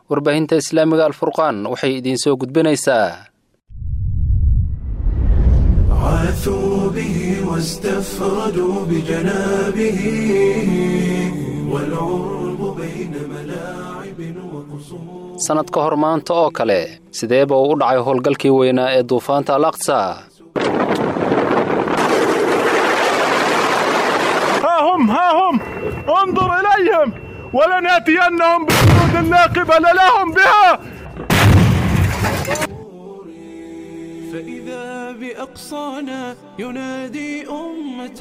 warbaahinta islaamiga alfurqaan waxay idiin soo gudbinaysaa عاثوا به واستفردوا بجنابه والعرب بين ملاعب وقصور sannad ka hor maanta oo kale sideeba uu u dhacay howlgalkii weynaa ee duufaanta al aqsa ها هم ها هم انظر إليهم ولنأتينهم بجنود لا قبل لهم بها فإذا بأقصانا ينادي أمة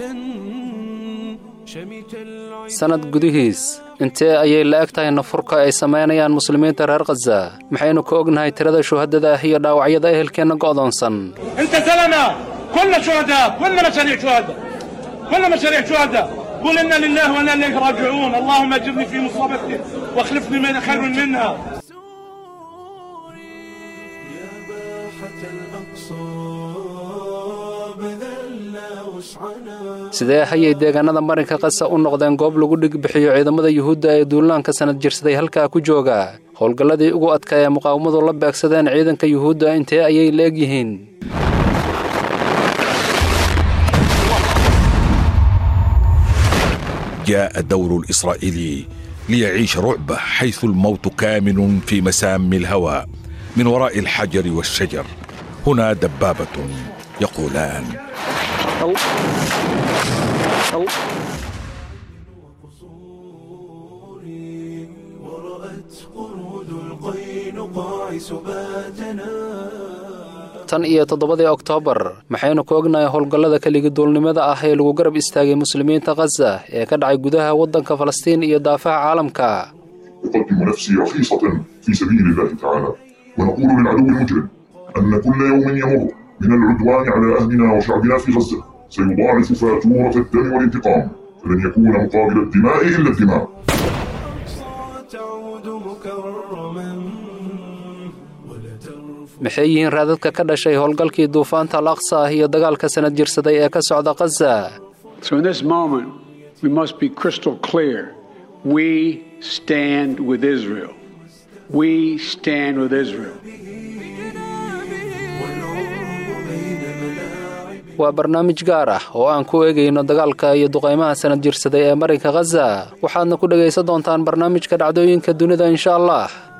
شمت العين sannad gudihiis intee ayay la eg tahay nafurka ay samaynayaan muslimiinta reer khaza maxaynu ka ognahay tirada shuhadada ah iyo dhaawacyada ehelkeenna go'doonsan انت زلمه كلنا شهداء كلنا مشاريع شهداء كلنا مشاريع شهداء قل انا لله وانا اليك راجعون اللهم اجرني في مصيبتي واخلفني من خير منها يا باحة الأقصى بذلنا وسعنا sidee hayay deegaanada marinka qasa u noqdeen goob lagu dhigbixiyo ciidamada yuhuudda ee duulaanka sanad jirsaday halkaa ku jooga howlgalladii ugu adkaa ee muqaawamadu la beegsadeen ciidanka yuhuudda intee ayay la eg yihiin جاء الدور الإسرائيلي ليعيش رعبه حيث الموت كامن في مسام الهوى من وراء الحجر والشجر هنا دبابة يقولان ورأت قرود القينقاع سباتنا tan iyo toddobadii oktoobar maxaynu ka ognahay howlgallada keligi duulnimada ah ee lagu garab istaagay muslimiinta khaza ee ka dhacay gudaha waddanka falastiin iyo daafaha caalamka أقدم نفسي رخيصة في سبيل الله تعالى ونقول للعدو المجرم أن كل يوم يمر من العدوان على أهلنا وشعبنا في غزة سيضاعف فاتورة الدم والانتقام فلن يكون مقابل الدماء إلا الدماء تعود مكرما ولا ترفع maxay yihiin raadadka ka dhashay howlgalkii duufaanta al aqsa ah iyo dagaalka sanad jirsaday ee ka socda khaza So in this moment, we must be crystal clear. We stand with Israel. We stand with Israel. waa barnaamij gaar ah oo aan ku eegayno dagaalka iyo duqaymaha sanad jirsaday ee marinka khaza waxaadna ku dhegaysan doontaan barnaamijka dhacdooyinka dunida insha allah